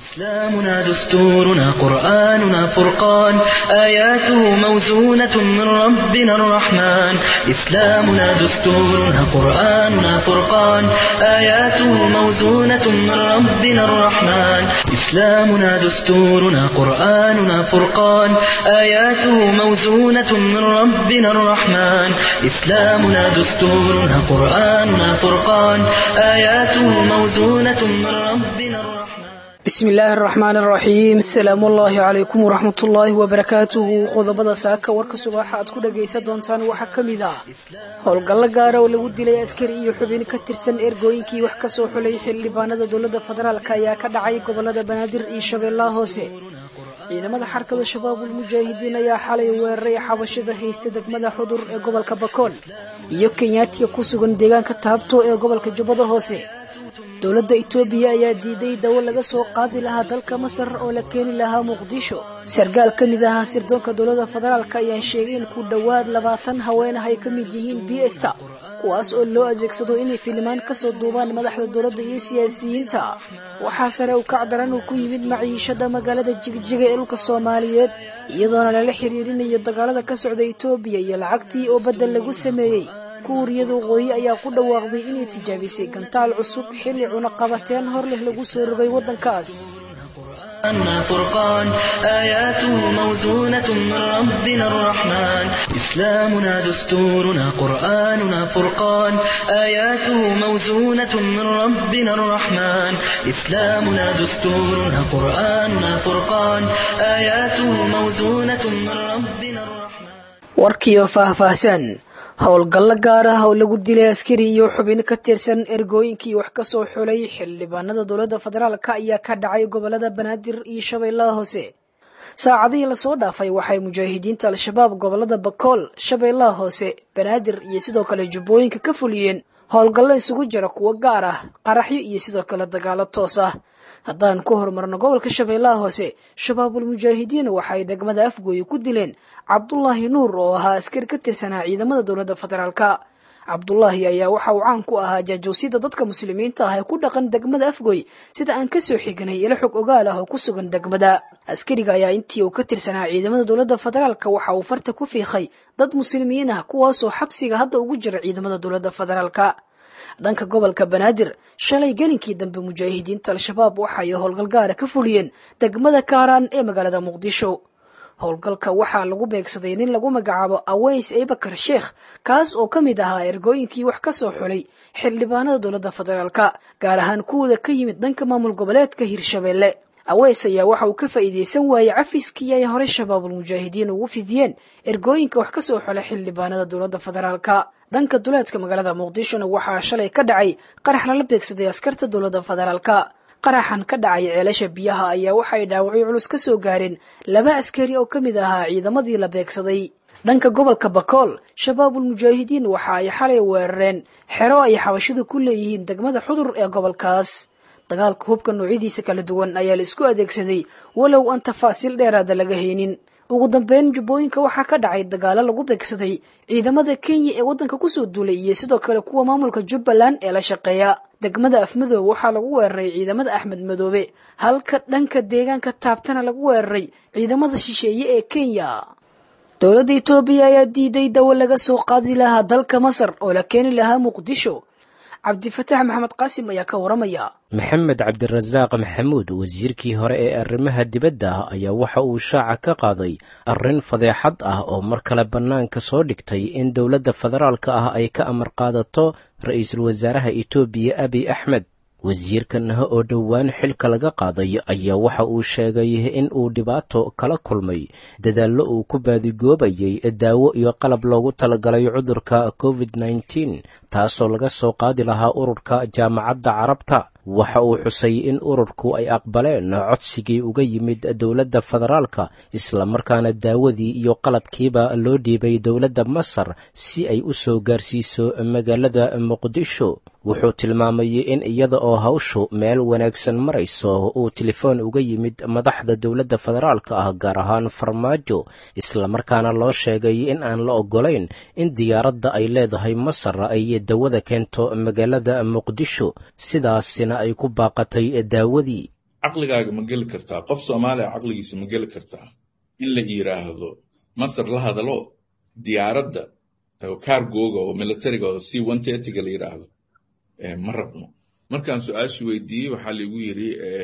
إسلامنا دستورنا قرآننا فرقان آياته موزونة من ربنا الرحمن إسلامنا دستورنا قرآننا فرقان آياته موزونة من ربنا الرحمن إسلامنا دستورنا قرآننا فرقان آياته موزونة من ربنا الرحمن إسلامنا دستورنا قرآننا فرقان آياته موزونة من ربنا الرحمن bismi illaahi araxmaan araxiim asalaamu ullaahi calaykum waraxmatullaahi wabarakaatuhu qodobada saaka warka subaxa aad ku dhagaysan doontaan waxaa ka mid ah howlgallo gaara oo lagu dilay askari iyo xubin ka tirsan ergooyinkii wax kasoo xulay xildhibaanada dowladda federaalk ayaa ka dhacay gobolada banaadir iyo shabeellaha hoose ciidamada xarkada shabaabul mujaahidiin ayaa xalay weeraray xabashada haysta degmada xudur ee gobolka bakool iyo kenyaatiga ku sugan deegaanka taabto ee gobolka jubbada hoose dowladda itoobiya ayaa diiday dawo laga soo qaadi lahaa dalka masar oo la keeni lahaa muqdisho sarkaal ka mid ahaa sirdoonka dowladda federaalk ayaa sheegay in ku dhowaad labaatan haweenah ay ka mid yihiin biesta kuwaas oo loo adeegsado inay filimaan kasoo duubaan madaxda dowladda iyo siyaasiyiinta waxaa sare u kacdaran uu ku yimid maciishada magaalada jigjiga ee dhulka soomaaliyeed iyadoona lala xiriirinayo dagaalada ka socda itoobiya iyo lacagtii oo baddel lagu sameeyey kuuriyada waqooyi ayaa ku dhawaaqday inay tijaabisay gantaal cusub xilli cunaqabateen hor leh lagu soo rogay waddankaas أنا فرقان آياته موزونة من ربنا الرحمن إسلامنا دستورنا قرآننا فرقان آياته موزونة من ربنا الرحمن إسلامنا دستورنا قرآننا فرقان آياته موزونة من ربنا الرحمن warkiyo faahfaahsan howlgallo gaar ah oo lagu dilay askari iyo xubin ka tirsan ergooyinkii wax ka soo xulay xildhibaanada dowladda federaalk ayaa ka dhacay gobolada banaadir iyo shabeellaha hoose saacadihii lasoo dhaafay waxay mujaahidiinta al-shabaab gobolada bakool shabeellaha hoose banaadir iyo sidoo kale jubbooyinka ka fuliyeen howlgallo isugu jira kuwo gaar ah qaraxyo iyo sidoo kale dagaalo toos ah haddaan ku horumarno gobolka shabeellaha hoose shabaabul mujaahidiin waxay degmada afgooye ku dileen cabdulaahi nuur oo ahaa askari ka tirsanaa ciidamada dowladda federaalk cabdulaahi ayaa waxa uu caan ku ahaa jaajowsida dadka muslimiinta ah ee ku dhaqan degmada afgooy sida aan kasoo xignay ilo xog ogaal ah oo ku sugan degmada askariga ayaa intii uu ka tirsanaa ciidamada dowladda federaalk waxa uu farta ku fiiqay dad muslimiin ah kuwaasoo xabsiga hadda ugu jira ciidamada dowladda federaalk dhanka gobolka banaadir shalay gelinkii dambe mujaahidiinta al-shabaab waxay howlgal gaara ka fuliyeen degmada kaaraan ee magaalada muqdisho howlgalka waxaa lagu beegsaday nin lagu magacaabo aweys abakar sheekh kaas oo ka mid ahaa ergooyinkii wax ka soo xulay xildhibaanada dowladda federaalk gaar ahaan kuwooda ka yimid dhanka maamul goboleedka hirshabeelle aweys ayaa waxa uu ka faa'iidaysan waayey cafiskii ay horey shabaabul mujaahidiin ugu fidiyeen ergooyinka wax ka soo xulay xildhibaanada dowladda federaalk dhanka duleedka magaalada muqdishona waxaa shalay ka dhacay qarax lala beegsaday askarta dowladda federaalk qaraxan ka dhacay ceelasha biyaha ayaa waxay dhaawacyo culus ka soo gaareen laba askari oo ka mid ahaa ciidamadii la beegsaday dhanka gobolka bakool shabaabul mujaahidiin waxa ay xalay weerareen xero ay xabashidu ku leeyihiin degmada xudur ee gobolkaas dagaalka hubka noocyadiisa kala duwan ayaa la isku adeegsaday walow aan tafaasiil dheeraada laga haynin ugu dambeyn jubbooyinka waxaa ka dhacay dagaalo lagu beegsaday ciidamada kenya ee waddanka kusoo duulay iyo sidoo kale kuwa maamulka jubbaland ee la shaqeeya degmada afmadoobe waxaa lagu weeraray ciidamada axmed madoobe halka dhanka deegaanka taabtana lagu weeraray ciidamada shisheeye ee kenya dowladda itoobiya ayaa diiday dawo laga soo qaadi lahaa dalka masar oo la keeni lahaa muqdisho cabdifataax maxamed qaasim ayaa ka waramaya maxamed cabdirasaaq maxamuud wasiirkii hore ee arrimaha dibadda ayaa waxa uu shaaca ka qaaday arrin fadeexad ah oo mar kale bannaanka soo dhigtay in dowladda federaalka ah ay ka amar qaadato ra-iisul wasaaraha itoobiya abiy axmed wasiirkan oo dhowaan xilka laga qaaday ayaa waxa uu sheegay in uu dhibaato kala kulmay dadaallo uu ku baadigoobayay daawo iyo qalab loogu talagalay cudurka covid nneteen taasoo laga soo qaadi lahaa ururka jaamacadda carabta waxa uu xusay in ururku ay aqbaleen codsigii uga yimid dowladda federaalka islamarkaana daawadii iyo qalabkiiba loo dhiibay dowladda masar si ay u soo gaarsiiso magaalada muqdisho wuxuu tilmaamay in iyada oo hawshu meel wanaagsan marayso uu telefoon uga yimid madaxda dowladda federaalka ah gaar ahaan farmaajo islamarkaana loo sheegay in aan la oggolayn in diyaaradda ay leedahay masar ay dawada keento magaalada muqdisho sidaasina ay ku baaqatay daawadii caqligaaga ma geli kartaa qof soomaaliya caqligiisa ma geli kartaa in la yiraahdo masar la hadalo diyaaradda cargoga oo militariga oo c one thirtyga la yiraahdo ma rabno markaan su-aashii weydiiyey waxaa laigu yiri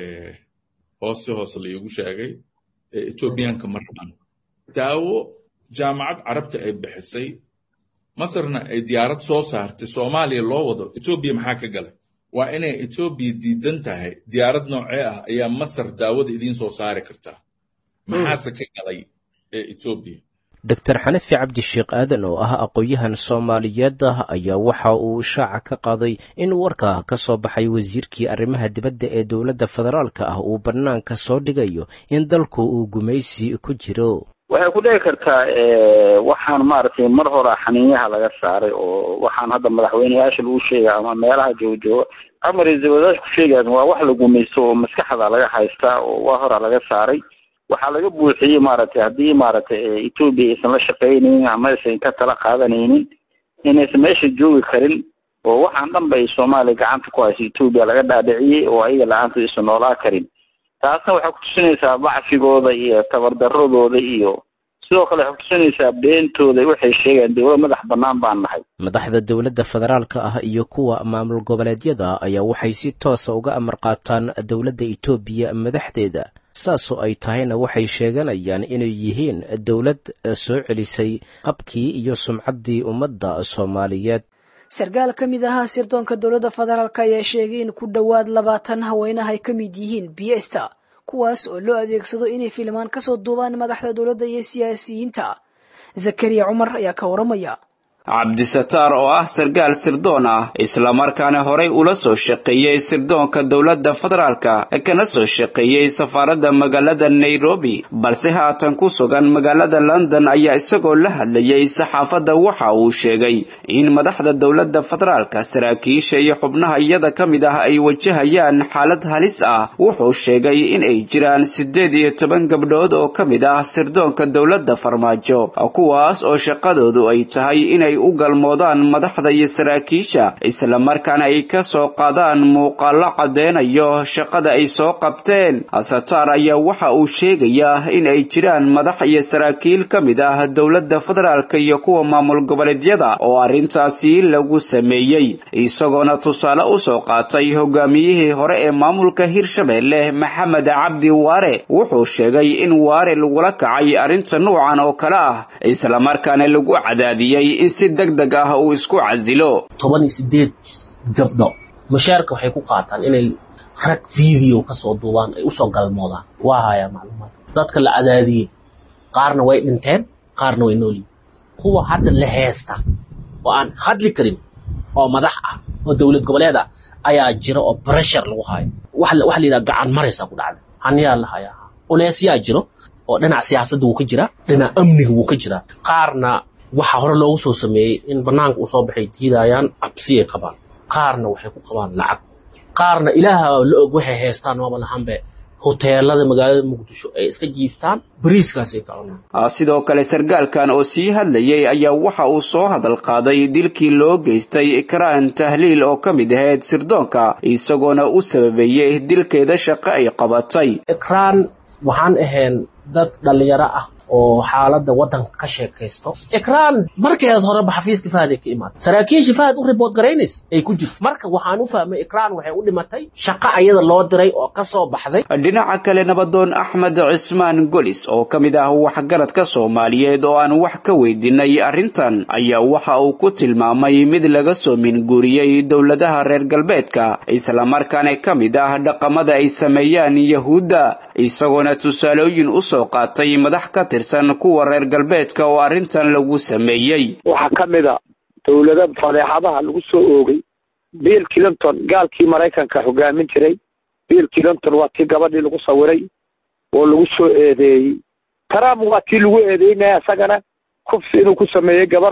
hoose hoose laigu sheegay etoobiyaanka ma rabaan daawo jaamacad carabta ay bixisay masarna ay diyaarad soo saartay soomaaliya loo wado etoobiya maxaa ka galay waa inay etoobiya diidan tahay diyaarad noocee ah ayaa masar daawada idiin soo saari kartaa maxaase ka galay ee etoobiya doctor xanafi cabdisheekh aadan oo ah aqoon-yahan soomaaliyeed ah ayaa waxa uu shaaca ka qaaday in warka ka soo baxay wasiirkii arrimaha dibadda ee dowladda federaalka ah uu bannaanka soo dhigayo in dalku uu gumaysi ku jiro waxay ku dhici kartaa waxaan maaragtay mar hore xaniinyaha laga saaray oo waxaan hadda madaxweyneyaasha lagu sheegay ama meelaha joojooga ama ra-iisul wasaarka ku sheegayan waa wax la gumaysto oo maskaxda laga haystaa oo waa hora laga saaray waxaa laga buuxiyey maaragtay haddii maaragtay etoobiya aysan la shaqaynaynin ama aysan ka tala qaadanaynin inaysan meesha joogi karin oo waxaan dhan bay soomaaliya gacanta ku hayso etoobiya laga dhaadhiciyey oo ayaga la-aanta aysan noolaa karin taasna waxay kutusinaysaa bacfigooda iyo tabardaradooda iyo sidoo kale waxay kutusinaysaa beentooda waxay sheegeen dowlad madax bannaan baan nahay madaxda dowladda federaalka ah iyo kuwa maamul goboleedyada ayaa waxay si toosa uga amar qaataan dowladda etoobiya madaxdeeda saasoo ay tahayna waxay sheeganayaan inay yihiin dowlad soo celisay qabkii iyo sumcaddii ummadda soomaaliyeed sarkaal ka mid ahaa sirdoonka dowladda federaalk ayaa sheegay in ku dhowaad labaatan haweenah ay ka mid yihiin biesta kuwaas oo loo adeegsado inay filmaan kasoo duubaan madaxda dowladda iyo siyaasiyiinta zakariya cumar ayaa ka waramaya cabdisataar oo ah sarkaal sirdoon ah islamarkaana horay ula soo shaqeeyey sirdoonka dowladda federaalka kana soo shaqeeyey safaaradda magaalada nairobi balse haatan ku sugan magaalada london ayaa isagoo la hadlayay saxaafadda waxa uu sheegay in madaxda dowladda federaalka saraakiisha iyo xubnaha iyada ka mid ah ay wajahayaan xaalad halis ah wuxuu sheegay in ay jiraan siddeed iyo toban gabdhood oo ka mid ah sirdoonka dowladda farmaajo kuwaas oo shaqadoodu ay tahay inay u galmoodaan madaxda iyo saraakiisha islamarkaana ay ka soo qaadaan muuqaallo caddeynayo shaqada ay soo qabteen sataar ayaa waxa uu sheegayaa in ay jiraan madax iyo saraakiil ka mid ah dowladda federaalka iyo kuwa maamul goboleedyada oo arrintaasi lagu sameeyey isagoona tusaale u soo qaatay hogaamiyihii hore ee maamulka hirshabeelle maxamed cabdi waare wuxuu sheegay in waare lagula kacay arrinta nuucan oo kale ah islamarkaana lagu cadaadiyey in si deg deg ah uu isku casilo toban iyo sideed gabdho mashaarka waxay ku qaataan inay rag video ka soo duubaan ay usoo galmoodaan waa hayaa macluumaad dadka la cadaadiyey qaarna way dhinteen qaarna way noolyihin kuwa hadda la heesta oo aan hadli karin oo madax ah oo dowlad goboleed ah ayaa jira oo breshur lagu hayo waxa la yidhaha gacan maraysaa ku dhacda haniyaa la hayaa uleesyaa jiro oo dhinac siyaasadda wuu ka jiraa dhinac amniga wuu ka jiraa qaarna waxaa hore loogu soo sameeyey in bannaanka uu soo baxay diidayaan cabsiyay qabaan qaarna waxay ku qabaan lacag qaarna ilaaha la og waxay haystaan maba lahanbe hoteelada magaalada muqdisho ay iska jiiftaan bariiskaasay ka cunaan sidoo kale sarkaalkan oo sii hadlayay ayaa waxa uu soo hadal qaaday dilkii loo geystay ikraan tahliil oo ka mid ahayd sirdoonka isagoona u sababeeyey dilkeeda shaqo ay qabatay ikraan waxaan ahayn dad dhallinyaro ah oo xaaladda waddanka ka sheekaysto ikraan markeed horeba xafiiska fahday ka imaatay saraakiisha fahad u ribood garaynaysa ay ku jirto marka waxaan u fahmay ikraan waxay u dhimatay shaqo ayada loo diray oo ka soo baxday dhinaca kale nabadoon axmed cismaan golis oo ka mid ah waxgaradka soomaaliyeed oo aan wax ka weydiinay arrintan ayaa waxa uu ku tilmaamay mid laga soo minguuriyey dowladaha reer galbeedka islamarkaana ka mid ah dhaqamada ay sameeyaan yahuudda isagoona tusaalooyin u soo qaatay madax ka kuwa reer galbeedka oo arrintan lagu sameeyey waxaa ka mid a dowlada fadeexadaha lagu soo oogay bill clinton gaalkii maraykanka hogaamin jiray bill clinton waa tii gabadhii lagu sawiray oo lagu soo eedeeyey trump waa tii lagu eedeynaya isagana kufsi inuu ku sameeyey gabar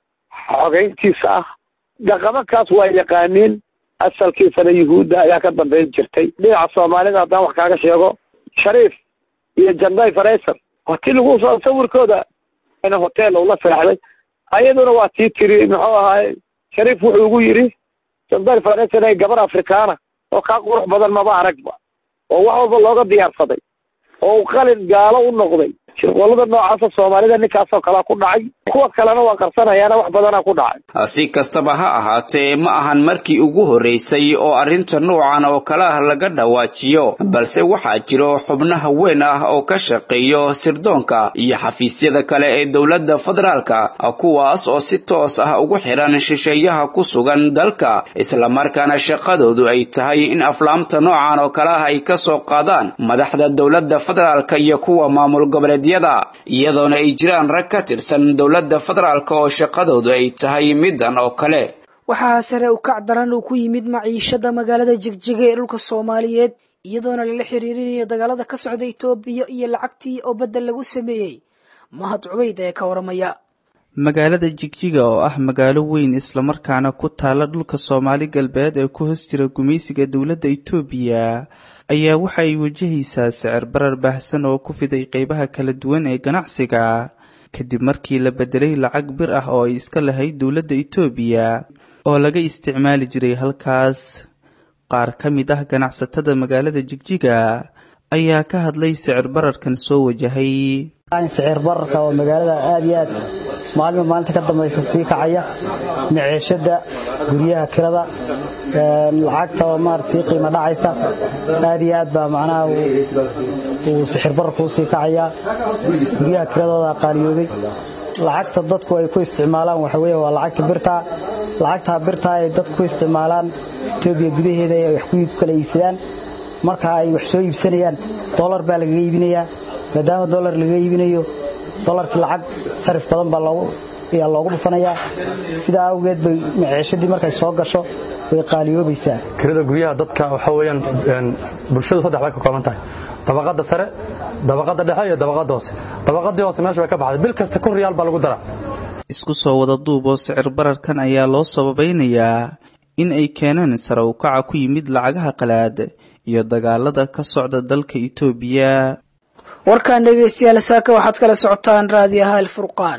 xogeyntiisa ah dhaqamankaas waa yaqaaniin asalkiisana yuhuudda ayaa ka dambayn jirtay dhinaca soomaalida haddaan wax kaaga sheego shariif iyo janday farayser waa tii lagu soo sawirkooda hotel ula seexday ayaduna waa tii tiri muxuu ahaay shariif wuxuu ugu yidhi janday farayser gabar afrikaana oo kaa qurux badan maba aragba oo wax walba looga diyaarsaday oo uu qalin gaalo u noqday shirqoolada noocaasa soomaalida ninkaasoo kalea ku dhacay kuwa kalena waa qarsanayaana wax badana ku dhacay si kastaba ha ahaatee ma ahan markii ugu horreysay oo arrinta noocan oo kale ah laga dhawaajiyo balse waxaa jiro xubno haween ah oo ka shaqeeyo sirdoonka iyo xafiisyada kale ee dowladda federaalka kuwaas oo si toos ah ugu xidhan shisheeyaha ku sugan dalka islamarkaana shaqadoodu ay tahay in aflaamta noocan oo kale ah ay ka soo qaadaan madaxda dowladda federaalka iyo kuwa maamul goboleed iyadoona ay jiraan rag ka tirsan dowladda federaalk oo shaqadoodu ay tahay midan oo kale waxaa sare u kac daran uu ku yimid maciishada magaalada jigjiga ee dhulka soomaaliyeed iyadoona lala xiriirinayo dagaalada ka socda itoobiya iyo lacagtii oo beddel lagu sameeyey mahad cubayd ee ka waramaya magaalada jigjiga oo ah magaalo weyn islamarkaana ku taala dhulka soomaali galbeed ee ku hoos jira gumaysiga dowladda itoobiya ayaa waxa ay wajahaysaa sicir barar baahsan oo ku fiday qeybaha kala duwan ee ganacsiga kadib markii la bedelay lacag bir ah oo ay iska lahayd dowladda itoobiya oo laga isticmaali jiray halkaas qaar ka mid ah ganacsatada magaalada jigjiga ayaa ka hadlay sicir bararkan soo wajahay sicir bararka oo magaalada aada iyo aad maalima maalinta ka dambaysa sii kacaya maciishada guryaha kirada lacagta oo maarata sii qiimo dhacaysa aad iyo aad baa macnaha uu sixir bararku u sii kacayaa guryaha kiradooda qaaliyoobay lacagta dadku ay ku isticmaalaan waxa weeye waa lacagta birtaa lacagtaa birtaa ay dadku ku isticmaalaan etoobiya gudaheeda ay wax ku kala iibsadaan marka ay wax soo iibsanayaan dollar baa lagaga iibinayaa maadaama dollar lagaga iibinayo dolarkii lacag sarif badan baa ayaa loogu dhufanayaa sidaa awgeed bay maciishadii markay soo gasho way qaaliyoobaysaa kirada guryaha dadka waxa weeyaan bulshadu saddex bay ka kooban tahay dabaqadda sare dabaqadda dhexe iyo dabaqadda hoose dabaqadii hoose meesha way ka baxday bil kasta kun riyaal baa lagu daraa isku soo wada duub oo sicir bararkan ayaa loo sababaynayaa in ay keeneen sare u kaca ku yimid lacagaha qalaad iyo dagaalada ka socda dalka itoobiya warkan dhegeystayaal saaka waxaad kala socotaan raadiyaha alfurqaan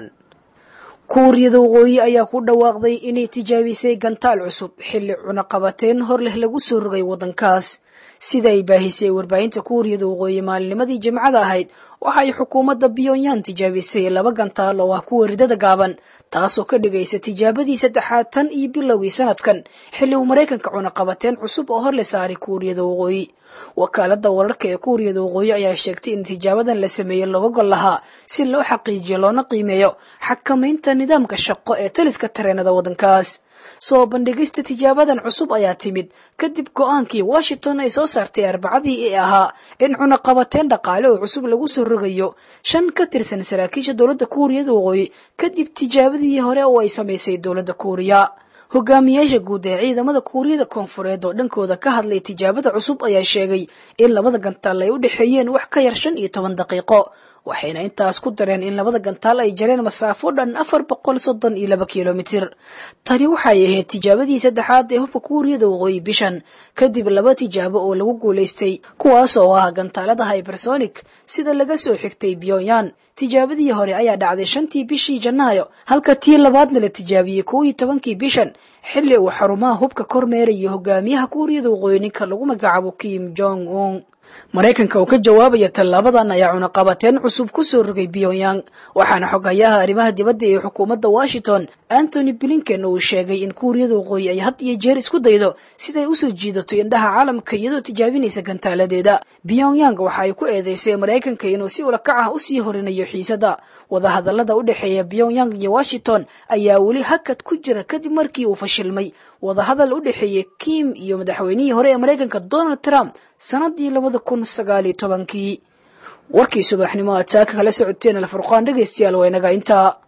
kuuriyada waqooyi ayaa ku dhawaaqday inay tijaabisay gantaal cusub xilli cunaqabateen hor leh lagu soo rogay waddankaas sida ay baahisay warbaahinta kuuriyada waqooyi maalinimadii jimcada ahayd waxa ay xukuumadda pyonyan tijaabisay laba gantaal oo ah kuwa ridada gaaban taasoo ka dhigaysa tijaabadii saddexaad tan iyo bilowgii sanadkan xilli uu maraykanka cunaqabateen cusub oo hor la saaray kuuriyada waqooyi wakaalada wararka ee kuuriyada waqooyi ayaa sheegtay in tijaabadan la sameeyey looga gol lahaa si loo xaqiijiyo loona qiimeeyo xakamaynta nidaamka shaqo ee taliska tareenada waddankaas soo bandhigista tijaabadan cusub ayaa timid kadib go-aankii washington ay soo saartay arbacadii ee ahaa in cunaqabateen dhaqaale oo cusub lagu soo rogayo shan ka tirsan saraakiisha dowladda kuuriyada waqooyi kadib tijaabadii hore oo ay samaysay dowladda kuuriya hogaamiyaasha guud ee ciidamada kuuriyada koonfureed oo dhankooda ka hadlay tijaabada cusub ayaa sheegay in labada gantaal ay u dhexeeyeen wax ka yar shan iyo toban daqiiqo waxayna intaas ku dareen in labada gantaal ay jareen masaafo dhan afar boqol soddon iyo laba kilomitir tani waxay ahayd tijaabadii saddexaad ee hubka kuuriyada waqooyi bishan kadib laba tijaabo oo lagu guulaystay kuwaas oo ah gantaalada hybersonic sida laga soo xigtay pyonyan tijaabadii hore ayaa dhacday shantii bishii janaayo halka tii labaadna la tijaabiyey kow iyo tobankii bishan xilli uu xarumaha hubka kormeerayo hogaamiyaha kuuriyada waqooyi ninka lagu magacaabo kim jong un maraykanka oo ka jawaabaya tallaabadan ayaa cunaqabateen cusub ku soo rogay pyongyang waxaana xoghayaha arrimaha dibadda ee xukuumadda washington antony blinken uu sheegay in kuuriyada waqooyi ay had iyo jeer isku daydo siday usoo jiidato indhaha caalamka iyadoo tijaabinaysa gantaaladeeda pyongyang waxa ay ku eedeysay maraykanka inuu si ulakac ah usii horinayo xiisada wadahadallada u dhexeeya pyongyang iyo washington ayaa weli hakad ku jira kadib markii uu fashilmay wadahadal u dhexeeyey kim iyo madaxweynihii hore ee maraykanka donald trump sanadii labada kun sagaaliyo tobankii warkii subaxnimo aad saaka kala socoteen alfurqaan dhegaystayaal waa inaga intaa